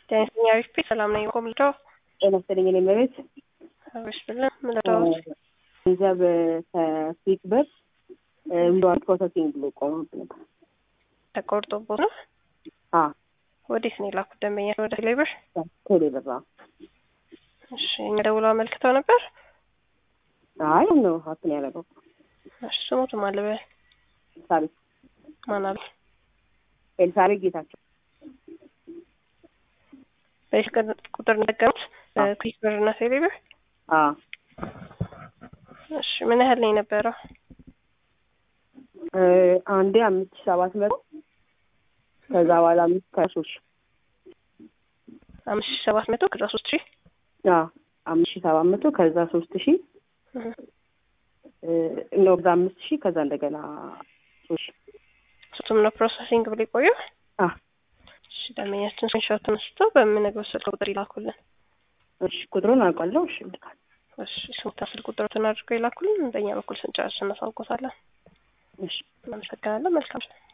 ጤና አሪፍ ሰላም ነኝ። ኮምልዶ ጤና ይስጥልኝ። እኔ መቤት ብስብልን ምለዳዎች ገንዘብ ከፊት በር ዊዛውት ፕሮሰሲንግ ብሎ ቆመብኝ ነበር። ተቆርጦቦት ነው። አ ወዴት ነው የላኩት ደንበኛ? ወደ ቴሌብር። ቴሌ ብር አዎ። እሺ እኛ ደውለው አመልክተው ነበር። አይ ነው ሀፕን ያደረገው እሺ ስሞቱ ማለበ ኤልሳቤጥ ማናል ኤልሳቤጥ ጌታቸው በስልክ ቁጥር እንደገሙት ኩዊክ ብር እና ቴሌብር። አ እሺ ምን ያህል ነው የነበረው? እ አንዴ አምስት ሺህ ሰባት መቶ ከዛ በኋላ አምስት ከሶስት ሺህ አምስት ሺህ ሰባት መቶ ከዛ ሶስት ሺህ አ አምስት ሺህ ሰባት መቶ ከዛ ሶስት ሺህ ነው ከዛ አምስት ሺህ ከዛ እንደገና ሶስት ሺህ ሶስቱም ነው ፕሮሰሲንግ ብሎ የቆየው። አ እሺ ደንበኛችን ስክሪንሾት ተነስቶ በምንነግረው ስልክ ቁጥር ይላኩልን። እሺ ቁጥሩን አውቃለሁ። እሺ ልካል እሺ ስሙታ ስልክ ቁጥሮትን አድርገው ይላኩልን። በእኛ በኩል ስንጨርስ እናሳውቆታለን። እሺ እናመሰግናለን። መልካም